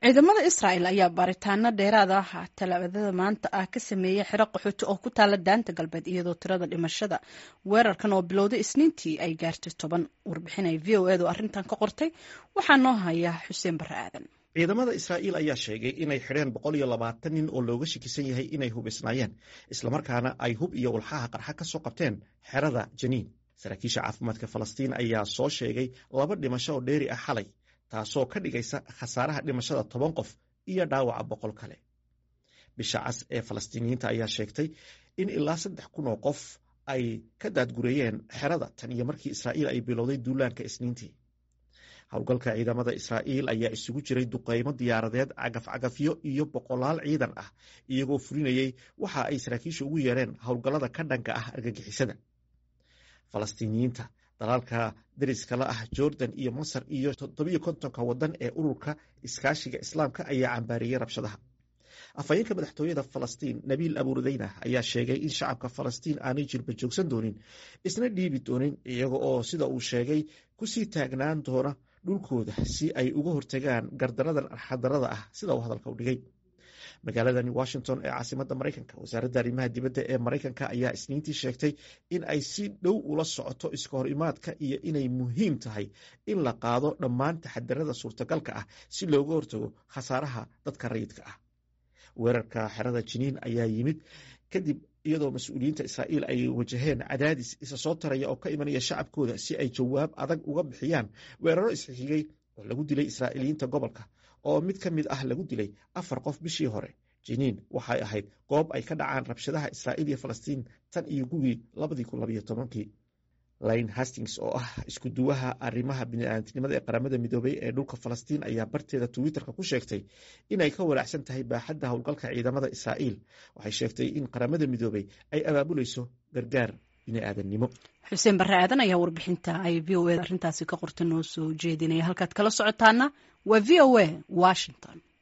ciidamada israa'el ayaa baaritaano dheeraad ah talaadada maanta ah ka sameeyey xero qaxooti oo ku taala daanta galbeed iyadoo tirada dhimashada weerarkan oo bilowday isniintii ay gaartay toban warbixinay v o edu arrintan ka qortay waxaa noo haya xuseen barre aadan ciidamada israa'iil ayaa sheegay inay xidheen boqol iyo labaatan nin oo looga shakisan yahay inay hubisnaayeen islamarkaana ay hub iyo walxaha qarxa ka soo qabteen xerada janiin saraakiisha caafimaadka falastiin ayaa soo sheegay laba dhimasho oo dheeri ah xalay taasoo ka dhigaysa khasaaraha dhimashada toban qof iyo dhaawaca boqol kale bisha cas ee falastiiniyiinta ayaa sheegtay in ilaa saddex kun oo qof ay ka daadgureeyeen xerada tan iyo markii israa'iil ay bilowday duulaanka isniintii howlgalka ciidamada israa'iil ayaa isugu jiray duqeymo diyaaradeed cagafcagafyo iyo boqolaal ciidan ah iyagoo fulinayey waxa ay saraakiisha ugu yeereen howlgallada ka dhanka ah argagixisada falastiiniyiinta dalaalka dariskala ah jordan iyo masar iyo toddobiyo kontonka waddan ee ururka iskaashiga islaamka ayaa cambaariyey rabshadaha afhayeenka madaxtooyada falastiin nabiil abuurdeyna ayaa sheegay in shacabka falastiin aanay jirba joogsan doonin isna dhiibi doonin iyaga oo sida uu sheegay kusii taagnaan doona dhulkooda si ay uga hortagaan gardaradan arxadarada ah sida uu hadalka u dhigay magaaladani washington ee caasimada maraykanka wasaaradda arrimaha dibadda ee maraykanka ayaa isniintii sheegtay in ay si dhow ula socoto iska hor imaadka iyo inay muhiim tahay in la qaado dhammaan taxadarada suurtagalka ah si looga hortago khasaaraha dadka rayidka ah weerarka xerada jiniin ayaa yimid kadib iyadoo mas-uuliyiinta israa'iil ay wajaheen cadaadis isa soo taraya oo ka imanaya shacabkooda si ay jawaab adag uga bixiyaan weeraro isxigay oo lagu dilay israa'iiliyiinta gobolka oo mid ka mid ah lagu dilay afar qof bishii hore jiniin waxay ahayd goob ay ka dhacaan rabshadaha israa'iil iyo falastiin tan iyo gugii labadii kun labayo tobankii lane hastings oo ah isku duwaha arrimaha bini'aadamtinimada ee qaramada midoobay ee dhulka falastiin ayaa barteeda twitterka ku sheegtay inay ka walaacsan tahay baaxadda howlgalka ciidamada israa'iil waxay sheegtay in qaramada midoobay ay abaabulayso gargaar bini'aadamnimo xuseen barre aadan ayaa warbixinta ay v o e arrintaasi ka qorta noo soo jeedinaya halkaad kala socotaana waa v o a washington